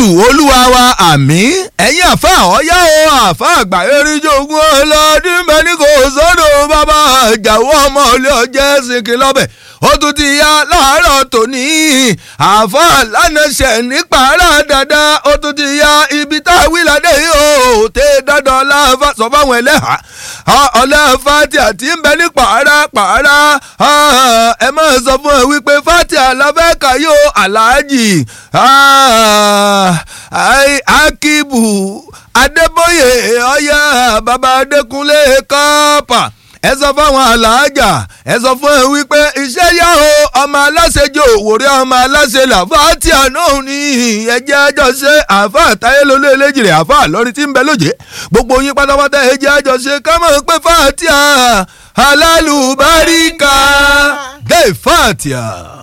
jésù olúwa wa àmín ẹ̀yin àfa ọ̀yá o àfa àgbà eríjogún ọlọ́dún bẹ́ẹ̀ ni kò sọ́dọ̀ bàbá àjàwọ́ ọmọ ilé ọjẹ́ sìnkì lọ́bẹ̀ ó tún ti yá láàárọ̀ tòní àfa lánàṣẹ̀ nípa ara dáadáa ó tún ti yá ibi tá a wí ládé yìí ó tẹ dandan láfa sọ fáwọn ẹlẹ́hà ọlọ́fà tí a ti ń bẹ ní pààrà pààrà ẹ máa sọ fún ẹ wípé fati alábẹ́ka yóò aláàjì akibu adébóyè ọyá baba adékúnlé kọ́pà ẹ sọ fáwọn aláàjà ẹ sọ fún ẹ wípé iṣẹ́ yá o ọmọ aláṣẹ jẹ́ òwòrẹ́ ọmọ aláṣẹ làfà tí àná ní ẹjẹ́ ẹjọ́ ṣe àfà táyélólé eléjìrè àfà lórí tí ń bẹ lóje gbogbo yín pátápátá ẹjẹ́ ẹjọ́ ṣe ká mọ̀ pé fàtíà alálùbáríkà gay fàtíà.